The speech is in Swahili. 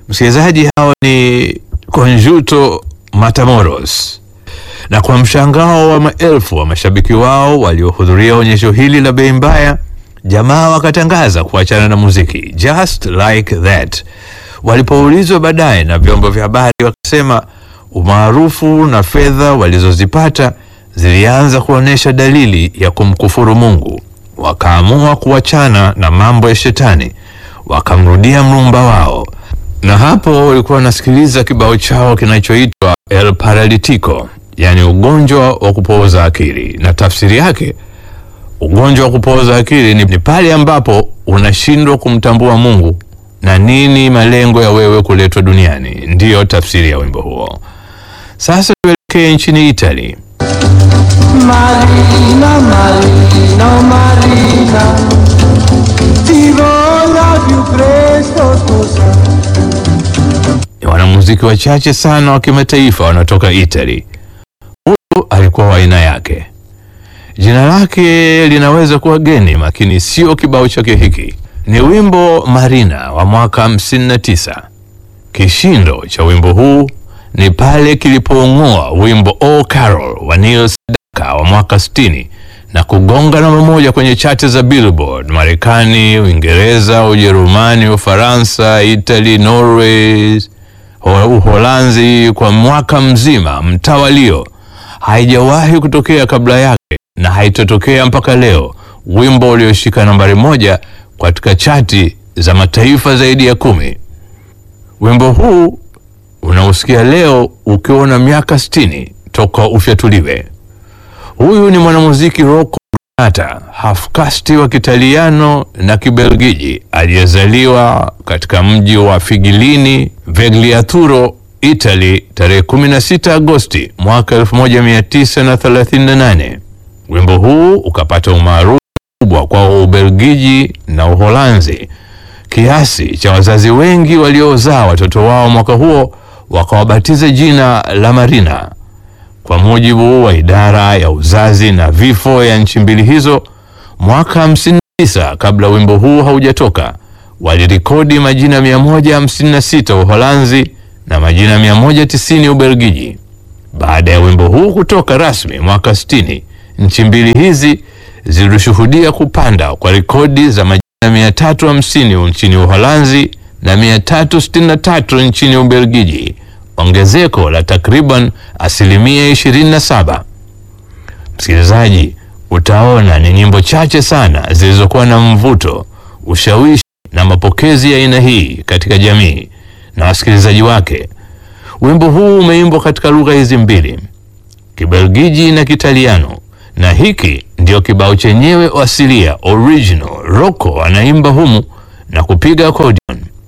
Msikilizaji, hao ni Conjunto Matamoros, na kwa mshangao wa maelfu wa mashabiki wao waliohudhuria onyesho hili la bei mbaya, jamaa wakatangaza kuachana na muziki just like that. Walipoulizwa baadaye na vyombo vya habari, wakasema umaarufu na fedha walizozipata zilianza kuonyesha dalili ya kumkufuru Mungu. Wakaamua kuachana na mambo ya shetani, wakamrudia mrumba wao, na hapo walikuwa wanasikiliza kibao chao kinachoitwa El Paralitico, yaani ugonjwa wa kupooza akili, na tafsiri yake ugonjwa wa kupooza akili ni, ni pale ambapo unashindwa kumtambua Mungu na nini malengo ya wewe kuletwa duniani. Ndiyo tafsiri ya wimbo huo. Sasa tuelekee nchini Italy. Marina, Marina, oh Marina, ti voglio più presto sposare. Ni wanamuziki wachache sana wa kimataifa wanatoka Italy. Huyu alikuwa wa aina yake. Jina lake linaweza kuwa geni, lakini sio kibao chake hiki. Ni wimbo Marina wa mwaka 59. Kishindo cha wimbo huu ni pale kilipoung'oa wimbo Oh Carol wa Neil Sedaka wa mwaka 60 na kugonga namba moja kwenye chati za Billboard Marekani, Uingereza, Ujerumani, Ufaransa, Italy, Norway, Ho- Uholanzi kwa mwaka mzima mtawalio. Haijawahi kutokea kabla yake na haitotokea mpaka leo, wimbo ulioshika nambari moja katika chati za mataifa zaidi ya kumi. Wimbo huu unaosikia leo ukiwa na miaka 60 toka ufyatuliwe. Huyu ni mwanamuziki Rocco Granata, hafkasti wa Kitaliano na Kibelgiji aliyezaliwa katika mji wa Figilini, Vegliaturo, Italy tarehe 16 Agosti mwaka 1938. Wimbo huu ukapata umaarufu mkubwa kwa Ubelgiji na Uholanzi kiasi cha wazazi wengi waliozaa watoto wao mwaka huo wakawabatiza jina la Marina. Kwa mujibu wa idara ya uzazi na vifo ya nchi mbili hizo, mwaka 59 kabla wimbo huu haujatoka, walirekodi majina 156 Uholanzi na majina 190 Ubelgiji. Baada ya wimbo huu kutoka rasmi mwaka 60, nchi mbili hizi zilishuhudia kupanda kwa rekodi za majina 350 nchini Uholanzi na 363 nchini Ubelgiji, ongezeko la takriban asilimia 27. Msikilizaji, utaona ni nyimbo chache sana zilizokuwa na mvuto, ushawishi na mapokezi ya aina hii katika jamii na wasikilizaji wake. Wimbo huu umeimbwa katika lugha hizi mbili, Kibelgiji na Kitaliano, na hiki ndio kibao chenyewe asilia original. Rocco anaimba humu na kupiga accordion.